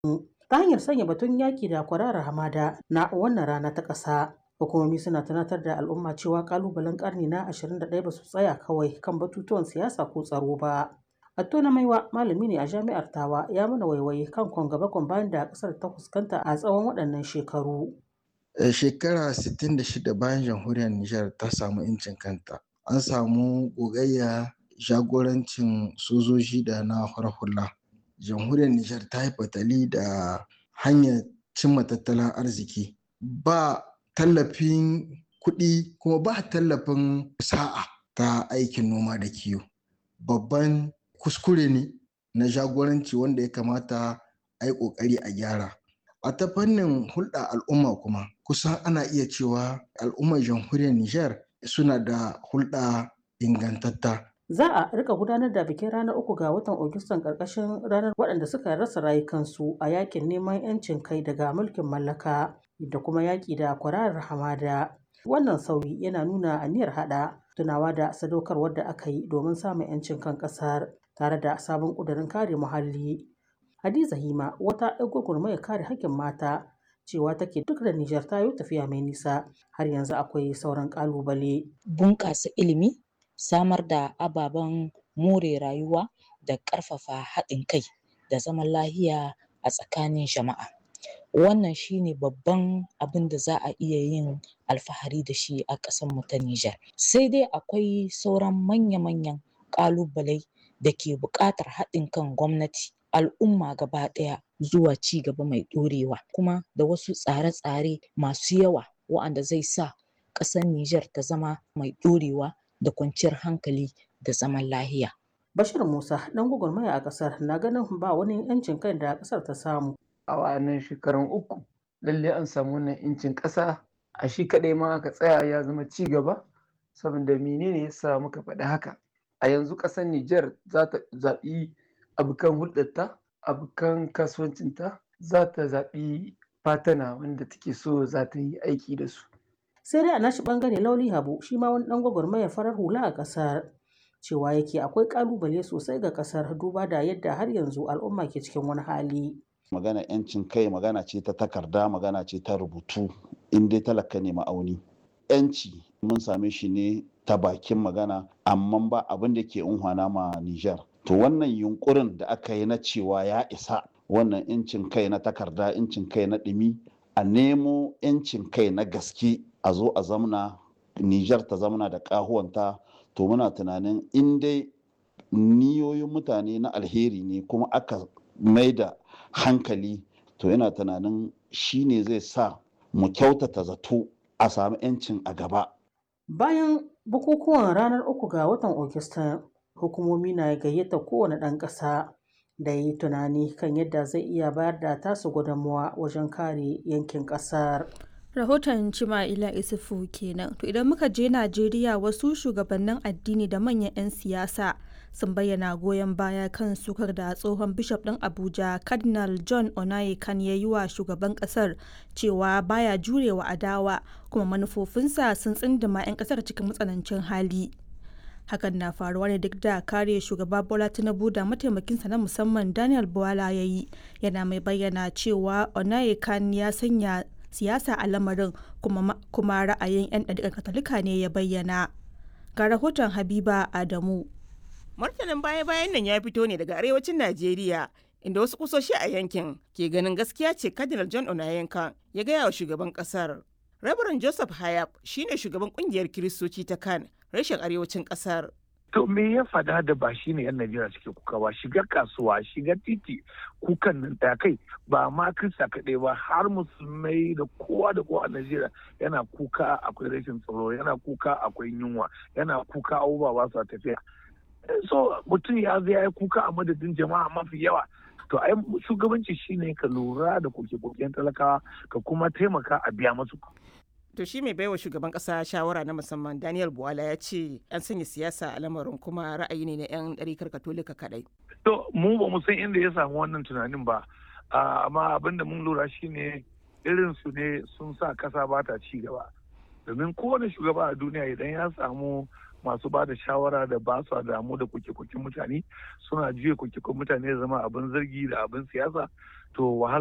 ta hanyar sanya batun yaƙi da kwararar hamada na wannan rana ta ƙasa. Hukumomi suna tunatar da al'umma cewa ƙalubalen ƙarni na 21 ba su tsaya kawai kan batutuwan siyasa ko tsaro ba. Atto na Maiwa malami ne a jami'ar Tawa ya mana waiwaye kan kwan gaba kwan bayan da ƙasar ta fuskanta a tsawon waɗannan shekaru. Shekara 66 bayan jamhuriyar Nijar ta samu 'yancin kanta. An samu gogayya jagorancin sojoji da na hula. Jamhuriyar Nijar ta yi fatali da hanyar cimma tattalin arziki. Ba tallafin kuɗi kuma ba tallafin sa'a ta aikin noma da kiwo. Babban kuskure ne na jagoranci wanda ya kamata a yi ƙoƙari a gyara. A ta fannin hulɗa al'umma kuma kusan ana iya cewa al'ummar jamhuriyar Nijar suna da hulɗa ingantatta. Za a rika gudanar da bikin ranar uku ga watan Agustan ƙarƙashin ranar waɗanda suka rasa rayukansu a yakin neman 'yancin kai daga mulkin mallaka da kuma yaƙi da kwararar hamada. Wannan sauyi yana nuna aniyar haɗa tunawa da sadaukarwar da aka yi domin samun 'yancin kan ƙasar tare da sabon ƙudurin kare muhalli. Hadiza Hima wata 'yar gwagwarmayar kare haƙƙin mata cewa take duk da Nijar ta yi tafiya mai nisa har yanzu akwai sauran ƙalubale. Bunƙasa ilimi, samar da ababen more rayuwa da ƙarfafa haɗin kai da zaman lahiya a tsakanin jama'a. Wannan shine babban abin da za a iya yin alfahari da shi a ƙasarmu ta Nijar. Sai dai akwai sauran manya-manyan ƙalubalai da ke buƙatar haɗin kan gwamnati, al'umma gaba ɗaya zuwa ci gaba mai ɗorewa kuma da wasu tsare-tsare masu yawa wa'anda zai sa ƙasar Nijar ta zama mai ɗorewa da kwanciyar hankali da zaman lahiya. Bashir Musa ɗan gwagwarmaya a ƙasar na ganin ba wani 'yancin kai da ƙasar ta samu. A wa'annan shekarun uku lalle an samu wannan 'yancin ƙasa a shi kaɗai ma aka tsaya ya zama ci gaba saboda menene ya sa muka faɗi haka. A yanzu ƙasar Nijar za ta zaɓi abokan hulɗarta, abokan kasuwancinta, za ta zaɓi fatana wanda take so za ta yi aiki da su. Sai dai a nashi ɓangare Lauli Habu shi ma wani ɗan gwagwarmayar farar hula a ƙasar. cewa yake akwai kalubale sosai ga kasar duba da yadda har yanzu al'umma ke cikin wani hali. magana yancin kai magana ce ta takarda magana ce ta rubutu in dai talaka ne ma'auni yanci mun same shi ne ta bakin magana amma ba abin da ke unhwana ma Nijar. to wannan yunkurin da aka yi na cewa ya isa wannan yancin kai na takarda yancin kai na ɗumi a nemo yancin kai na gaske a zo a zamna Nijar ta zamana da ƙahuwanta to muna tunanin in dai niyoyin mutane na alheri ne kuma aka mai da hankali to yana tunanin shi ne zai sa mu kyautata zato a sami 'yancin a gaba. Bayan bukukuwan ranar uku ga watan Ogista, hukumomi na gayyata kowane ɗan ƙasa da yi tunani kan yadda zai iya bayar da tasu gudunmuwa wajen kare yankin ƙasar. rahoton cima'ila isufu kenan to idan muka je najeriya wasu shugabannin addini da manyan 'yan siyasa sun bayyana goyon baya kan sukar da tsohon bishop ɗin abuja cardinal john onayekan ya yi wa shugaban ƙasar cewa baya jurewa adawa kuma manufofinsa sun tsindima 'yan ƙasar cikin matsanancin hali hakan na faruwa ne duk da kare shugaba bola tinubu da mataimakinsa na musamman daniel buwala ya yi yana mai bayyana cewa onayekan ya sanya siyasa a lamarin kuma, kuma ra'ayin 'yan ɗariƙar katolika ne ya bayyana ga rahoton habiba adamu martanin baya-bayan nan ya fito ne daga arewacin najeriya inda wasu kusoshi a yankin ke ganin gaskiya ce cardinal john onayenka ya gaya wa shugaban kasar rabaran joseph hayab shine shugaban kungiyar kiristoci ta kan rashin arewacin kasar To me ya fada da ba shi ne 'yan Najeriya suke kuka ba shiga kasuwa shiga titi kukan nan ta kai ba ma Kirista kaɗai ba har musulmai da kowa da kowa a Najeriya yana kuka akwai rashin tsaro yana kuka akwai yunwa yana kuka abubuwa ba su tafiya. So mutum ya zai ya yi kuka a madadin jama'a mafi yawa to ai shugabanci shine ka lura da koke-koken talakawa ka kuma taimaka a biya masu. To shi mai baiwa shugaban kasa shawara na musamman Daniel Buwala ya ce an sanya siyasa a lamarin kuma ra'ayi ne na 'yan ɗarikar katolika kaɗai. To mu ba mu san inda ya samu wannan tunanin ba amma abin da mun lura shine irin su ne sun sa kasa ba ta ci gaba. Domin kowane shugaba a duniya idan ya samu masu ba da shawara da ba su damu da kuke-kuken mutane suna juya kuke mutane zama abin zargi da abin siyasa to wahala